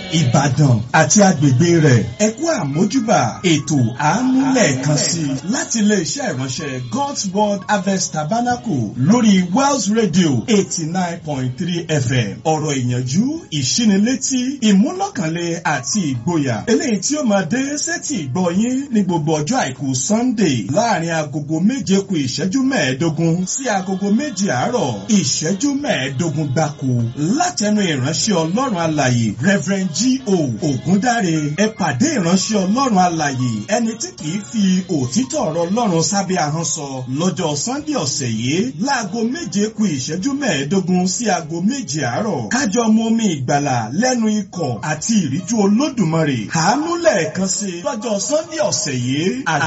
ìbàdàn àti agbègbè rẹ̀ ẹ kú àmójúbà ètò àánú lẹ́ẹ̀kan sí i láti iléeṣẹ́ ìránṣẹ́ God's Word Harvest Tabernacle lórí Wells Radio eighty nine point three FM ọ̀rọ̀ ìyànjú ìṣínilétí ìmúlọ́kànlé àti ìgboyà eléyìí tí ó máa dé sétí ìgbọ́ yín ní gbogbo ọjọ́ àìkú Sunday láàrin agogo méje kù ìṣẹ́jú mẹ́ẹ̀ẹ́dógún sí agogo méje àárọ̀ ìṣẹ́jú mẹ́ẹ̀ẹ́dógún gbáko látẹnu ìránṣẹ́ ọlọ́run alàyè Reverend G.O. Ògúndáre ẹ pàdé ìránṣẹ́ ọlọ́run alàyè ẹni tí kìí fi òtítọ́ ọ̀rọ̀ ọlọ́run sábẹ́ ahọ́n sọ lọ́jọ́ Sunday ọ̀sẹ̀ yìí láago méje kù ìṣẹ́jú mẹ́ẹ̀ẹ́dógún sí aago méje àárọ̀ kájọ mu omi ìgbàlà lẹ́nu ikọ̀ àti ìríjú olódùmarè àánú lẹ́ẹ̀kan sí lọ́jọ́ Sunday ọ̀sẹ̀ yìí